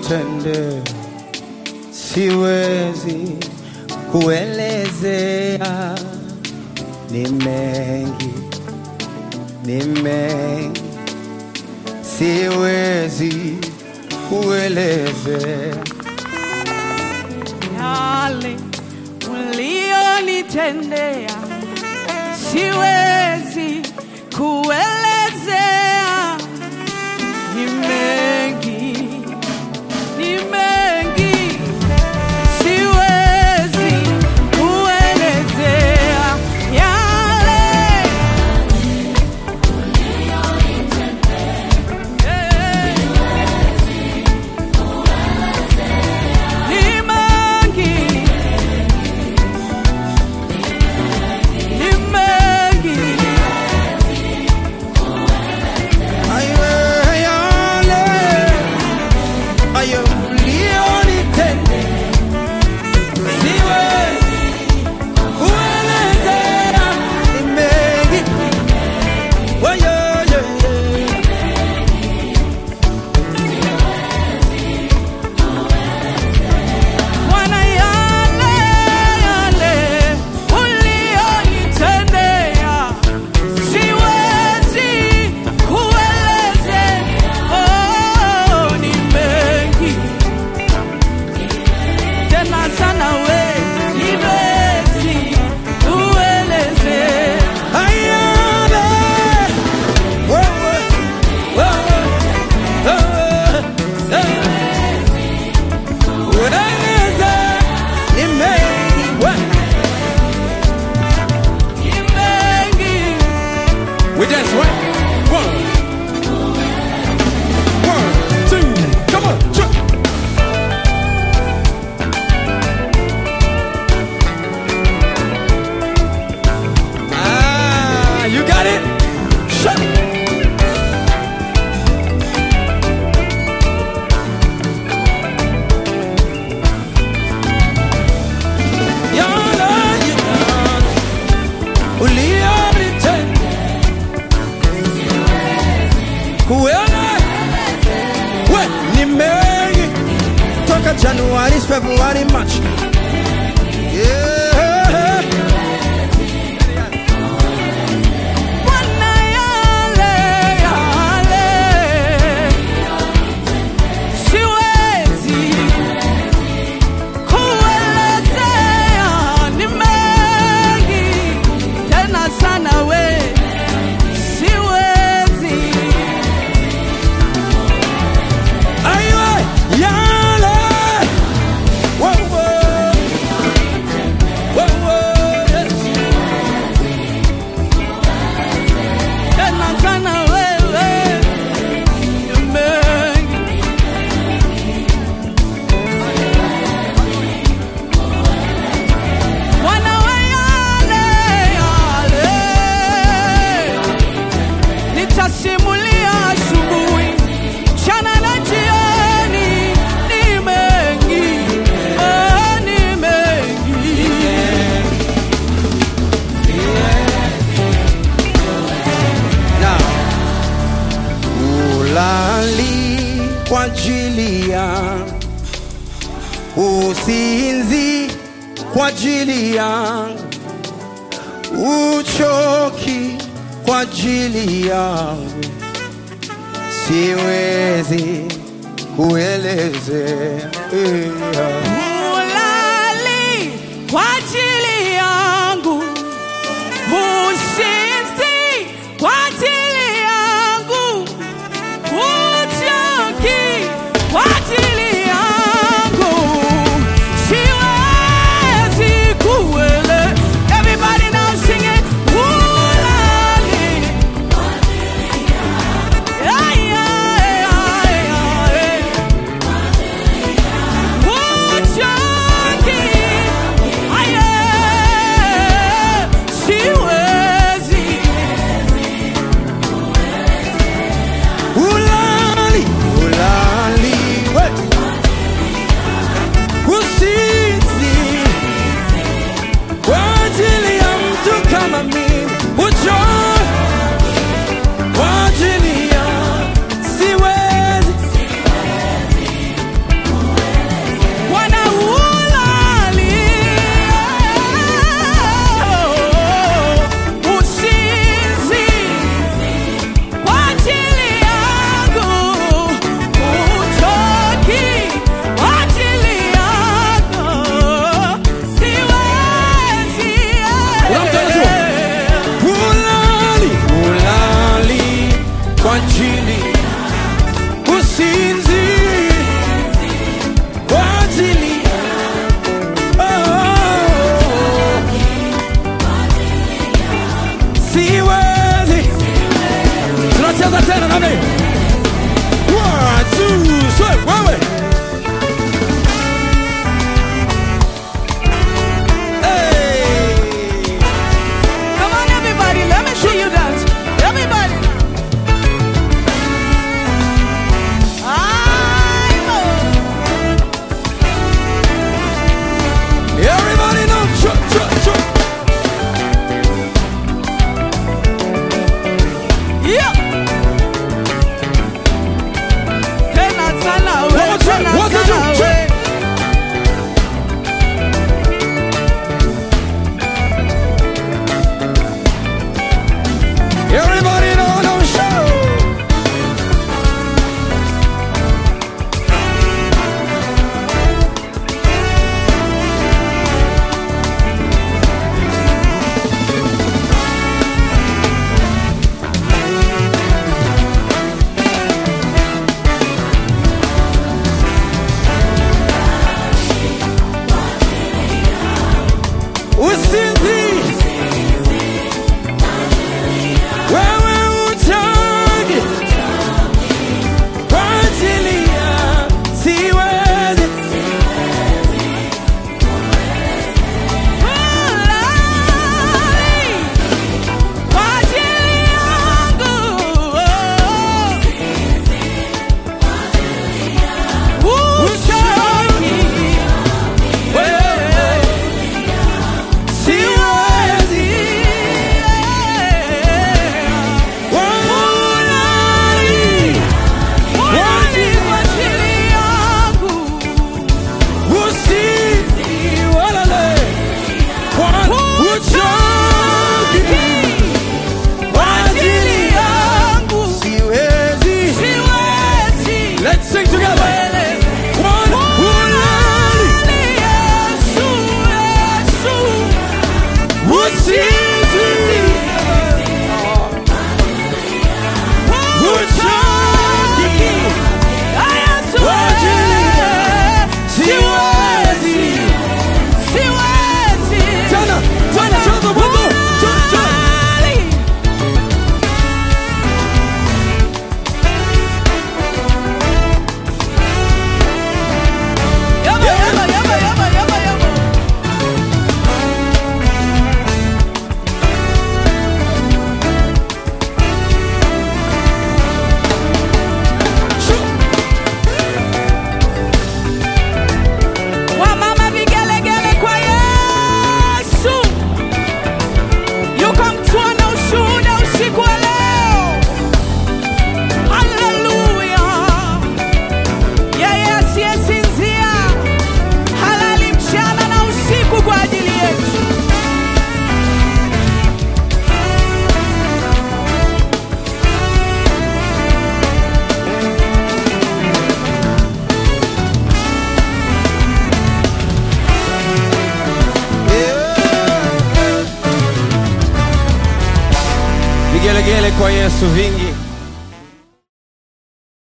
ulionitendea siwezi kuelezea, ni mengi, ni mengi, siwezi kuelezea. yale ulionitendea siwezi kuelezea, ni mengi, ni mengi, siwezi kuelezea yale Eh. Ni mengi, ni mengi, Ayo, yale, ayo, ulionitendea, siwezi kuelezea, ni mengi. Ayo, ayo, ayo. Bwana, yale yale ulionitendea siwezi kuelezea. Oh, ni mengi tena sana, we siwezi kuelezea. Ayale, wewe, wewe, wewe, wewe. Ueleze, ni mengi, we- Ni mengi We dance, right? One. One, two, come on, jump. Ah, you got it? Shut Yana, yana, ulionitenda kuona we ni mengi toka Januari, Februari, March. Yeah. Bwana, yale yale siwezi kuelezea, ni mengi tena sana, we siwezi Aiwe, yale. Wow, wow. Wow, wow, yes. tena sana, wewe ni mengi Bwana wa yale yale, nitasimulia asubuhi, mchana na jioni, ni mengi, oh, ni mengi. Now, ulali kwa ajili yangu, usinzi kwa ajili yangu, uchoki kwa ajili yangu, siwezi kuelezea. Yeah. Ulali kwa ajili yangu, usinzi kwa ajili yangu, uchoki kwa ajili yangu, siwezi kuele. Everybody now sing it. Ulali. Ay, ay, ay, ay. Uchoki. Ay, ay. Vigelegele kwa Yesu vingi.